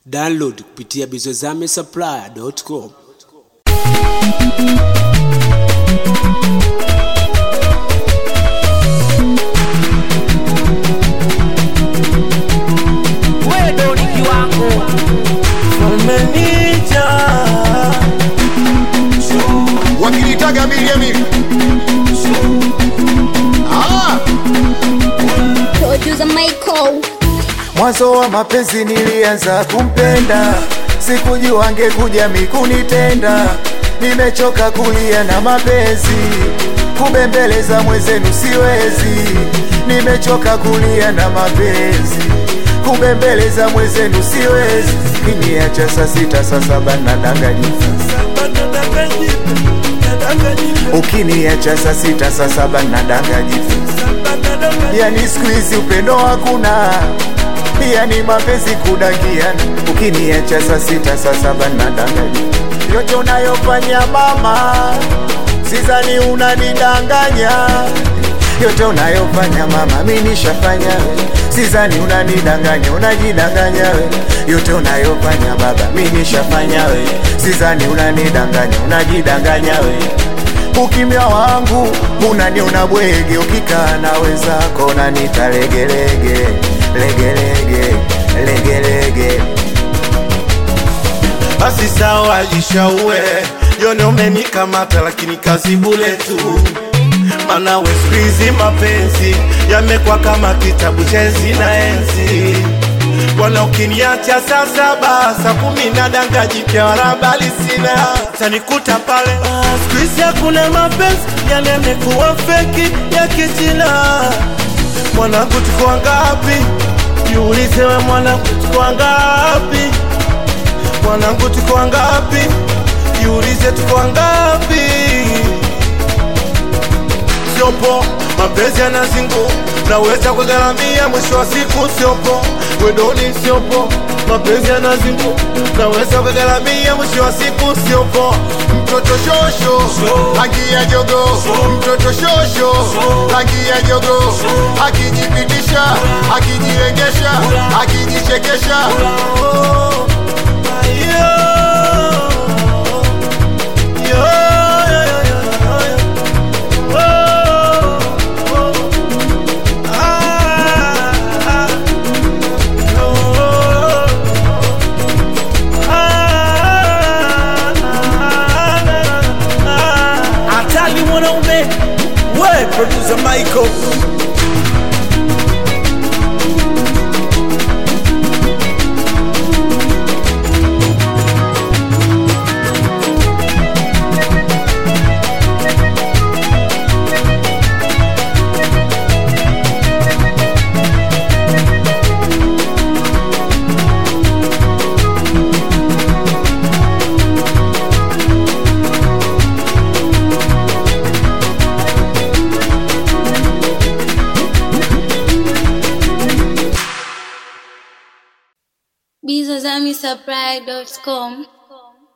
Download kupitia bizozamesupplier.com. wewe ni kiwango Umenija wakinitaga miliamili ah, Producer Michael. mwanzo wa mapenzi nilianza kumpenda, sikujua angekuja mikunitenda. Nimechoka kulia na mapenzi, kubembeleza mwenzenu siwezi. Nimechoka kulia na mapenzi, kubembeleza mwenzenu siwezi. Kiniacha saa sita saa saba nadanganyifa, ukiniacha saa sita saa saba nadanganyifa. Yani siku hizi upendo hakuna, yani mapenzi kudakiana. Ukiniacha saa sita saa saba nadanganya, yote unayofanya mama, sizani unanidanganya. Yote unayofanya mama, mi nishafanya we, sizani unanidanganya, unajidanganya we. Yote unayofanya baba, mi nishafanya we, sizani unanidanganya, unajidanganya we ukimya wangu unaniona bwege, ukikaa na wenzako nanita legelege legelege legelege. basi sawa, jishaue yone umenikamata, lakini kazi bule tu, mana we siku hizi mapenzi yamekuwa kama kitabu cha enzi na enzi. Bwana, ukiniacha saa saba saa kumi na danga jipya wala bali sina, tanikuta pale. Ah, Siku hizi hakuna mapenzi, yale yamekuwa feki ya kichina. Mwanangu, tuko wangapi? Jiulize we mwanangu, tuko wangapi? mwanangu tuko wangapi? Jiulize tuko wangapi? Siopo mapenzi yanazingu, naweza kugharamia, mwisho wa siku siopo wedoni, siopo mapenzi yanazingu, naweza kugharamia, mwisho wa siku siopo mtoto shosho rangi ya jogo, mtoto shosho rangi ya jogo, akijipitisha akijilengesha akijichekesha hatari mwanaume we producer Michael bizozamisupply.com.